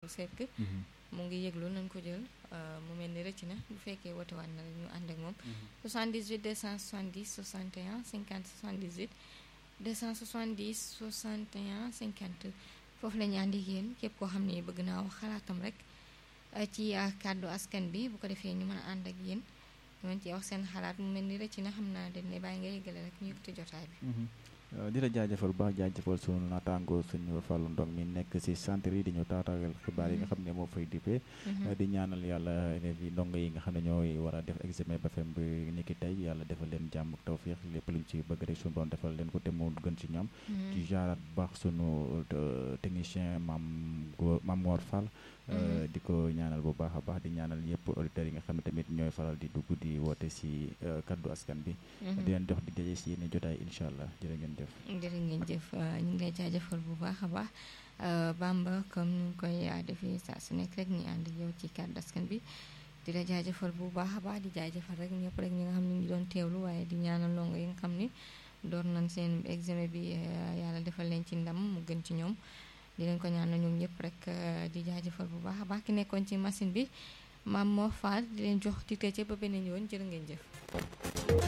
Seck mu ngi yëglu nañ ko jël mu mel ni rëcc na bu fekkee woote waat na rek ñu ànd ak moom 78 270 61 50 78 270 61 50 foofu la ñu ànd ak yéen képp koo xam ne bëgg naa wax xalaatam rek ci kàddu askan bi bu ko defee ñu mën a ànd ak yéen mën ci wax seen xalaat mu mel ni rëcc na xam naa dañ ne bàyyi nga yëgale rek ñu yëkkati jotaay bi di la jaajëfal bu baax jaajëfal sunu naataango suñu Fallou Ndong mi nekk si centre yi di ñu taataagal xibaar yi nga xam ne moo fay dippee di ñaanal yàlla élèves yi ndongo yi nga xam ne ñooy war a def examen BFEM bi ni ki tey yàlla defal leen jàmm ak tawfiix lépp luñ ci bëgg rek suñu doon defal leen ko te mu gën ci ñoom ci jaaraat bu baax sunu technicien maam maam Mor Fall di ko ñaanal bu baax a baax di ñaanal yëpp auditeurs yi nga xam ne tamit ñooy faral di dugg di woote si kaddu askan bi di leen dox di daje si yenn jotaay incha allah jërë ngeen jëf jërë ngeen jëf ñu ngi lay jaajëfal bu baax a baax Bamba comme ni koy defee saa su nekk rek ñu ànd ak yow ci kaddu askan bi di la jaajëfal bu baax a baax di jaajëfal rek ñëpp rek ñi nga xam ne ñu ngi doon teewlu waaye di ñaanal ndongo yi nga xam ni door nañ seen examen bi yàlla defal leen ci ndam mu gën ci ñoom di leen ko ñaanal ñoom ñëpp rek di jaajëfal bu baax a baax ki nekkoon ci machine bi maam moo faal di leen jox titre ci ba beneen yoon jërë ngeen jëf